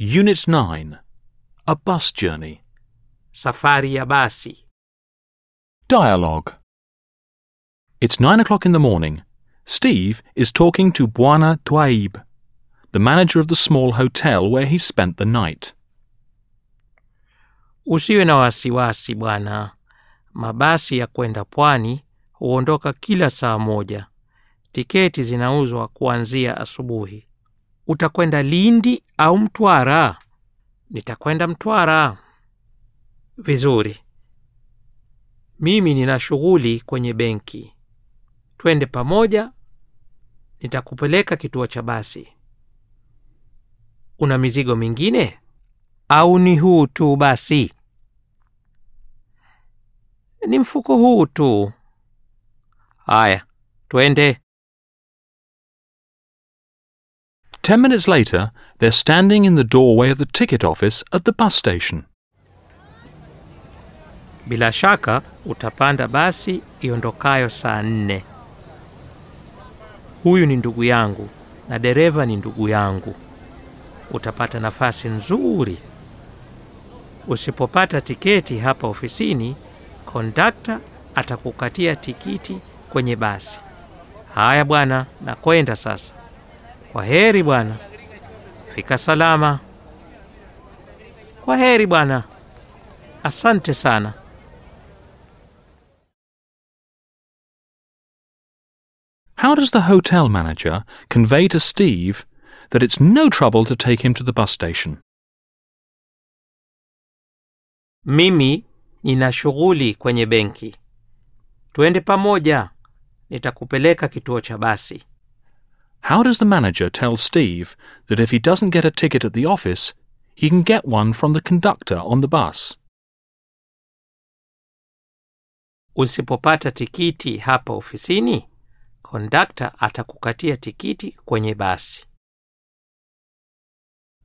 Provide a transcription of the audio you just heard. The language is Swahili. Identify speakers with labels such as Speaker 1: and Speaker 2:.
Speaker 1: Unit 9 A Bus Journey.
Speaker 2: Safari ya basi.
Speaker 1: Dialogue. It's nine o'clock in the morning. Steve is talking to Bwana Twaib, the manager of the small hotel where he spent the night.
Speaker 2: Usiwe na wasiwasi bwana. Mabasi ya kwenda pwani huondoka kila saa moja. Tiketi zinauzwa kuanzia asubuhi. Utakwenda Lindi au Mtwara? Nitakwenda Mtwara. Vizuri. Mimi nina shughuli kwenye benki. Twende pamoja, nitakupeleka kituo cha basi. Una mizigo mingine au ni huu tu basi? Ni mfuko huu tu. Haya, twende.
Speaker 1: Ten minutes later, they're standing in the doorway of the ticket office at the bus station.
Speaker 2: Bila shaka utapanda basi iondokayo saa nne. Huyu ni ndugu yangu na dereva ni ndugu yangu. Utapata nafasi nzuri. Usipopata tiketi hapa ofisini, kondakta atakukatia tikiti kwenye basi. Haya bwana, nakwenda sasa. Kwa heri bwana, fika salama. Kwa heri bwana, asante sana.
Speaker 1: How does the hotel manager convey to Steve that it's no trouble to take him to the bus station?
Speaker 2: Mimi nina shughuli kwenye benki. Twende pamoja, nitakupeleka kituo cha basi.
Speaker 1: How does the manager tell Steve that if he doesn't get a ticket at the office, he can get one from the conductor on the bus?
Speaker 2: Usipopata tikiti hapa ofisini, kondakta atakukatia tikiti kwenye basi.